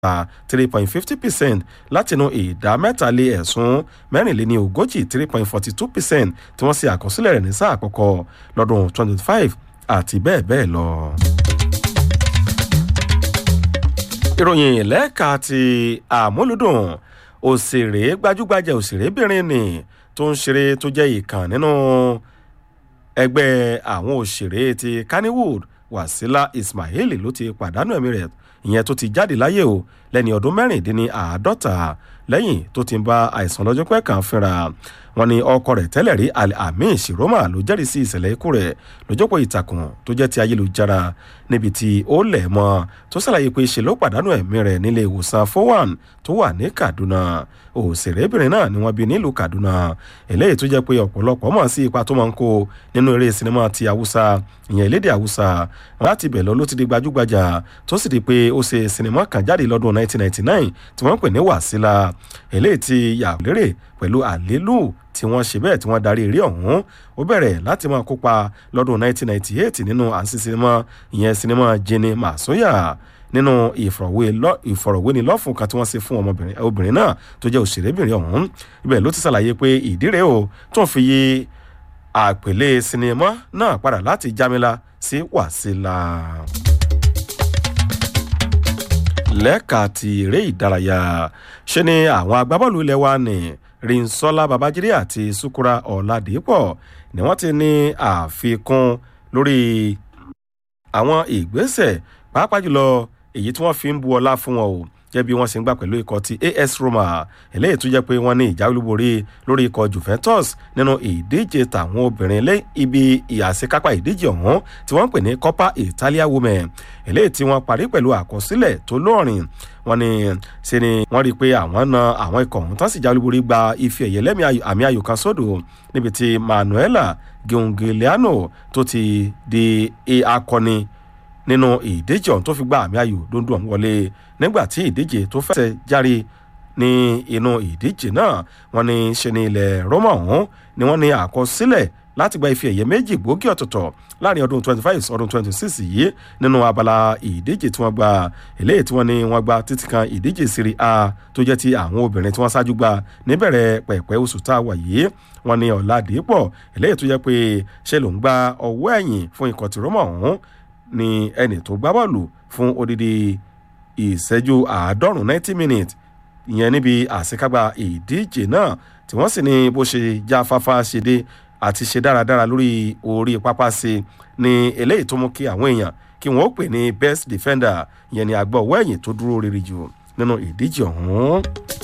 three point fifty percent látinú ìdá mẹ́tàlé ẹ̀sùn mẹ́rìnléní ogójì three point forty two percent tí wọ́n ṣe àkọsílẹ̀ rẹ̀ ní sáà àkọ́kọ́ lọ́dún twenty five àti bẹ́ẹ̀ bẹ́ẹ̀ lọ. ìròyìn lẹ́ẹ̀ka ti àmúlùdùn òṣèré gbajúgbajà òṣèrébìnrin ni tó ń ṣeré tó jẹ́ ìkàn nínú ẹgbẹ́ àwọn òṣèré ti kannywood wasila ismail ló ti pàdánù ẹ̀mí rẹ̀ ìyẹn tó ti jáde láyé o lẹ́ni ọdún mẹ́rìndínláàádọ́ta lẹ́yìn tó ti ń bá àìsàn lọ́jọ́ pẹ́ kan fínra wọn ni ọkọ rẹ̀ tẹ́lẹ̀ rí amin shiroma ló jẹ́rìí sí ìṣẹ̀lẹ̀ ikú rẹ̀ lójópọ̀ ìtàkùn tó jẹ́ ti ayélujára níbi tí ó lẹ̀ mọ́ tó ṣàlàyé pé ṣe ló pàdánù ẹ̀mí rẹ̀ nílé ìwòsàn fowan tó wà ní kaduna òṣèrébìnrin náà ni wọ́n bí nílùú kaduna eléyìí tó jẹ́ pé ọ̀pọ̀lọpọ̀ mọ̀ sí ipa tó máa ń kó nínú eré sinimá ti haúsá ìyẹn elédè haúsá láti bẹ̀ lọ ló ti di gbajúgbajà tó sì di pé ó ṣe sinimá kan jáde lọ́dún 1999 tí wọ́n ń pè ní wàsílà eléyìí ti yà lérè pẹ̀lú àlélù tí wọ́n ṣe bẹ́ẹ̀ tí wọ́n darí eré ọ̀hún ó bẹ̀rẹ̀ láti máa kópa lọ́dún 1998 nínú àǹsí sinimá ìyẹn sinimá jenny masoya nínú ìfọ̀rọ̀wénilọ́fún kan tí wọ́n ṣe fún ọmọbìnrin obìnrin náà tó jẹ́ òṣèrébìnrin ọ̀hún ibẹ̀ ló ti ṣàlàyé pé ìdí rèé o tó ń fi yí àpèlé sinimá náà padà láti jámílá sí wàsílà lẹ́ka ti eré ìdárayá ṣe ni àwọn agbábọ́ọ̀lù ilẹ̀ wa ní rinsola babajide àti sukura ọ̀làdìpọ̀ ni wọ́n ti ní àfikún lórí àwọn ìgbésẹ̀ pàápàá jùlọ èyí tí wọ́n fi ń bu ọlá fún wọn o jẹ́ bí wọ́n ṣe ń gbà pẹ̀lú ikọ̀ ti as roma eléyìí tó jẹ́ pé wọ́n ní ìjà olúborí lórí ikọ̀ juventus nínú ìdíje tàwọn obìnrin lé ibi ìyàsíkápá ìdíje ọ̀hún tí wọ́n ń pè ní copa italia women eléyìí tí wọ́n parí pẹ̀lú àkọsílẹ̀ tó lóòrìn wọ́n ní ṣe ni wọ́n rí i pé àwọn na àwọn ikọ̀ ọ̀hún tán sì já olúborí gba ife ẹ̀yẹ lẹ́mí àmì ayò kan sódò níbi tí manuela giongiliano tó ti di akọni nínú ìdíje ọ̀hún tó fi gba àmì ayò dundun ọ̀hún wọlé nígbà tí ìdíje tó fẹsẹ̀ járe ní inú ìdíje náà wọ́n ní ṣe ní ilẹ̀ roma ọ̀hún ni wọ́n ní àkọsílẹ̀ láti gba ife ẹ̀yẹ méjì gbòógì ọ̀tọ̀ọ̀tọ̀ láàrin ọdún twenty five ọdún twenty six yìí nínú abala ìdíje tí wọ́n gba eléyìí tí wọ́n ní wọ́n gba títí kan ìdíje siri a tó jẹ́ ti àwọn obìnrin tí wọ́n ṣáájú gba níbẹ̀rẹ̀ pẹ̀pẹ́ oṣù tá a wà yìí wọ́n ní ọ̀làdìpọ̀ eléyìí tó jẹ́ pé ṣe ló ń gba ọwọ́ ẹ̀yìn fún ikọ̀ tí roma ọ̀hún ni ẹnì tó gbá bọ́ọ̀lù fún odidi ìṣẹ́jú àádọ́rùn-ún ninety minutes ìyẹn níbi àṣekágbá ìdíje náà tí wọ́n sì ní bó ṣe já fáfá ṣe dé àti ṣe dáradára lórí orí pápá sí ni eléyìí tó mú kí àwọn èèyàn kí wọ́n ó pè ní best defender ìyẹn ni àgbọ̀ ọwọ́ ẹ̀yìn tó dúró rere jù nínú ìdíje ọ̀hún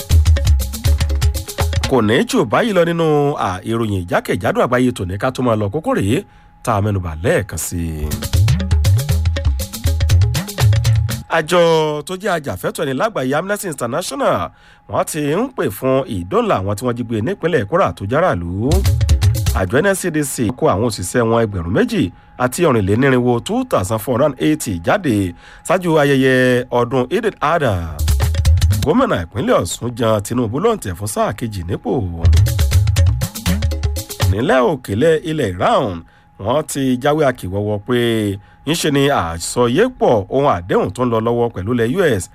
kò ní jù báyìí lọ nínú ìròyìn ìjákèjádò àgbáyé tòní ká tó máa lọ kókó rèé tá a mẹnuba lẹ́ẹ̀kan sí i àjọ tó jẹ́ ajàfẹ́tọ̀ ẹni lágbàáyé amnesty international wọ́n ti ń pè fún ìdóòlà àwọn tí wọ́n jí gbé nípínlẹ̀ kwara tó járàlú àjọ nscdc kó àwọn òṣìṣẹ́ wọn ẹgbẹ̀rún méjì àti ọ̀rìnlénírínwó two thousand four hundred eighty jáde ṣáájú ayẹyẹ ọdún eid adha gómìnà ìpínlẹ̀ ọ̀sùn jan tinubu ló ń tẹ̀ fún sáà kejì nípò nílẹ̀ òkèlè ilẹ̀ iran wọ́n ti jáwé àkìwọ́wọ́ pé ńṣe ni àsọyépọ̀ ohun àdéhùn tó ń lọ lọ́wọ́ pẹ̀lú ilẹ̀ us